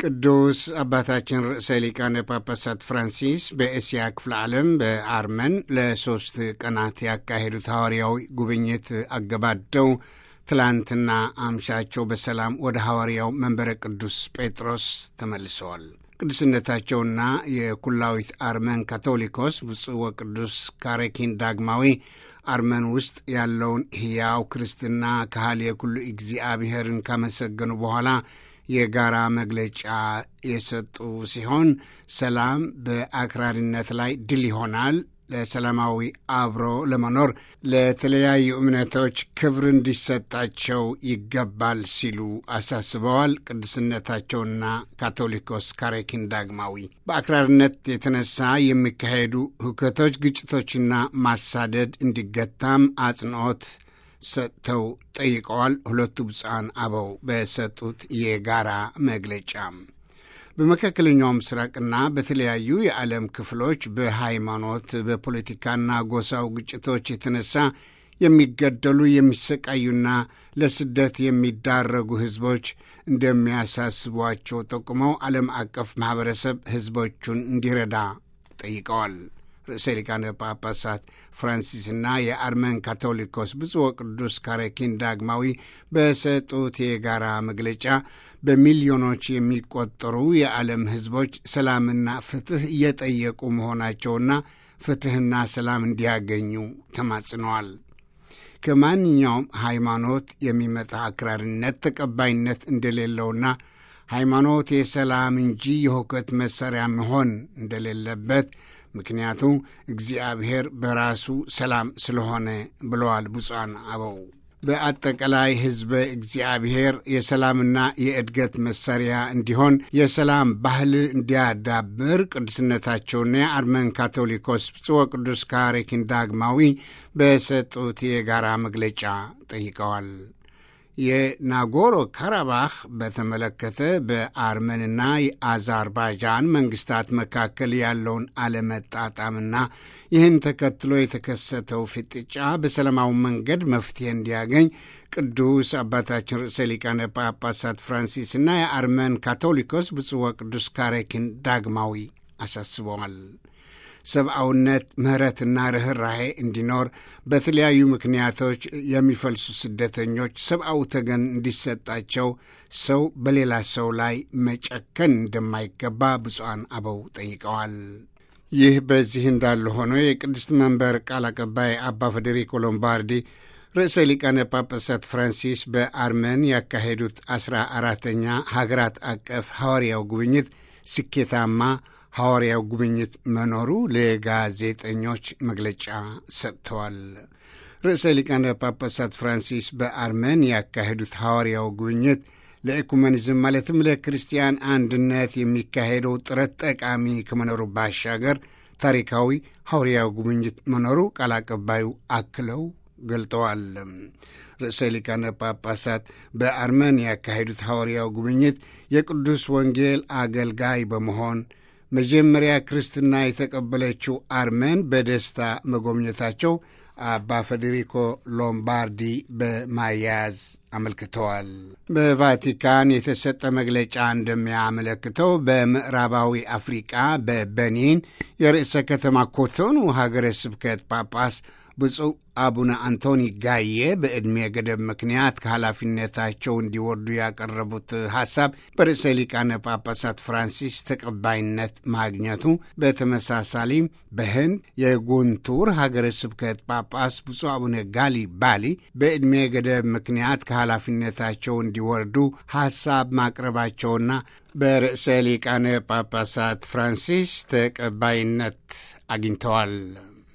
ቅዱስ አባታችን ርዕሰ ሊቃነ ጳጳሳት ፍራንሲስ በእስያ ክፍለ ዓለም በአርመን ለሶስት ቀናት ያካሄዱት ሐዋርያዊ ጉብኝት አገባደው ትላንትና አምሻቸው በሰላም ወደ ሐዋርያው መንበረ ቅዱስ ጴጥሮስ ተመልሰዋል። ቅዱስነታቸውና የኩላዊት አርመን ካቶሊኮስ ብፁዕ ወቅዱስ ካሬኪን ዳግማዊ አርመን ውስጥ ያለውን ሕያው ክርስትና ካህል የኩሉ እግዚአብሔርን ካመሰገኑ በኋላ የጋራ መግለጫ የሰጡ ሲሆን ሰላም በአክራሪነት ላይ ድል ይሆናል፣ ለሰላማዊ አብሮ ለመኖር ለተለያዩ እምነቶች ክብር እንዲሰጣቸው ይገባል ሲሉ አሳስበዋል። ቅዱስነታቸውና ካቶሊኮስ ካሬኪን ዳግማዊ በአክራሪነት የተነሳ የሚካሄዱ ሁከቶች፣ ግጭቶችና ማሳደድ እንዲገታም አጽንዖት ሰጥተው ጠይቀዋል። ሁለቱ ብፁዓን አበው በሰጡት የጋራ መግለጫ በመካከለኛው ምስራቅና በተለያዩ የዓለም ክፍሎች በሃይማኖት በፖለቲካና ጎሳው ግጭቶች የተነሳ የሚገደሉ የሚሰቃዩና ለስደት የሚዳረጉ ሕዝቦች እንደሚያሳስቧቸው ጠቁመው ዓለም አቀፍ ማኅበረሰብ ሕዝቦቹን እንዲረዳ ጠይቀዋል። ርዕሰ ሊቃነ ጳጳሳት ፍራንሲስና የአርመን ካቶሊኮስ ብፁዕ ወቅዱስ ካሬኪን ዳግማዊ በሰጡት የጋራ መግለጫ በሚሊዮኖች የሚቆጠሩ የዓለም ሕዝቦች ሰላምና ፍትሕ እየጠየቁ መሆናቸውና ፍትሕና ሰላም እንዲያገኙ ተማጽነዋል። ከማንኛውም ሃይማኖት የሚመጣ አክራሪነት ተቀባይነት እንደሌለውና ሃይማኖት የሰላም እንጂ የሁከት መሣሪያ መሆን እንደሌለበት ምክንያቱ እግዚአብሔር በራሱ ሰላም ስለሆነ ብለዋል ብፁዓን አበው። በአጠቃላይ ሕዝበ እግዚአብሔር የሰላምና የእድገት መሳሪያ እንዲሆን የሰላም ባህል እንዲያዳብር ቅዱስነታቸውና የአርመን ካቶሊኮስ ብፁዕ ወቅዱስ ካሬኪን ዳግማዊ በሰጡት የጋራ መግለጫ ጠይቀዋል። የናጎሮ ካራባህ በተመለከተ በአርመንና የአዘርባይጃን መንግስታት መካከል ያለውን አለመጣጣምና ይህን ተከትሎ የተከሰተው ፍጥጫ በሰላማዊ መንገድ መፍትሄ እንዲያገኝ ቅዱስ አባታችን ርዕሰ ሊቃነ ጳጳሳት ፍራንሲስና የአርመን ካቶሊኮስ ብፁዕ ወቅዱስ ካሬኪን ዳግማዊ አሳስበዋል። ሰብአውነት፣ ምሕረትና ርኅራሄ እንዲኖር በተለያዩ ምክንያቶች የሚፈልሱ ስደተኞች ሰብአዊ ተገን እንዲሰጣቸው ሰው በሌላ ሰው ላይ መጨከን እንደማይገባ ብፁዓን አበው ጠይቀዋል። ይህ በዚህ እንዳለ ሆኖ የቅድስት መንበር ቃል አቀባይ አባ ፌዴሪኮ ሎምባርዲ ርዕሰ ሊቃነ ጳጳሳት ፍራንሲስ በአርመን ያካሄዱት አስራ አራተኛ ሀገራት አቀፍ ሐዋርያው ጉብኝት ስኬታማ ሐዋርያው ጉብኝት መኖሩ ለጋዜጠኞች መግለጫ ሰጥተዋል። ርዕሰ ሊቃነ ጳጳሳት ፍራንሲስ በአርመን ያካሄዱት ሐዋርያው ጉብኝት ለኢኩመኒዝም ማለትም ለክርስቲያን አንድነት የሚካሄደው ጥረት ጠቃሚ ከመኖሩ ባሻገር ታሪካዊ ሐዋርያው ጉብኝት መኖሩ ቃል አቀባዩ አክለው ገልጠዋል። ርዕሰ ሊቃነ ጳጳሳት በአርመን ያካሄዱት ሐዋርያው ጉብኝት የቅዱስ ወንጌል አገልጋይ በመሆን መጀመሪያ ክርስትና የተቀበለችው አርመን በደስታ መጎብኘታቸው አባ ፌዴሪኮ ሎምባርዲ በማያያዝ አመልክተዋል። በቫቲካን የተሰጠ መግለጫ እንደሚያመለክተው በምዕራባዊ አፍሪቃ በበኒን የርዕሰ ከተማ ኮቶኑ ሀገረ ስብከት ጳጳስ ብፁዕ አቡነ አንቶኒ ጋዬ በዕድሜ ገደብ ምክንያት ከኃላፊነታቸው እንዲወርዱ ያቀረቡት ሐሳብ በርዕሰ ሊቃነ ጳጳሳት ፍራንሲስ ተቀባይነት ማግኘቱ፣ በተመሳሳሊም በህንድ የጉንቱር ሀገረ ስብከት ጳጳስ ብፁዕ አቡነ ጋሊ ባሊ በዕድሜ ገደብ ምክንያት ከኃላፊነታቸው እንዲወርዱ ሐሳብ ማቅረባቸውና በርዕሰ ሊቃነ ጳጳሳት ፍራንሲስ ተቀባይነት አግኝተዋል።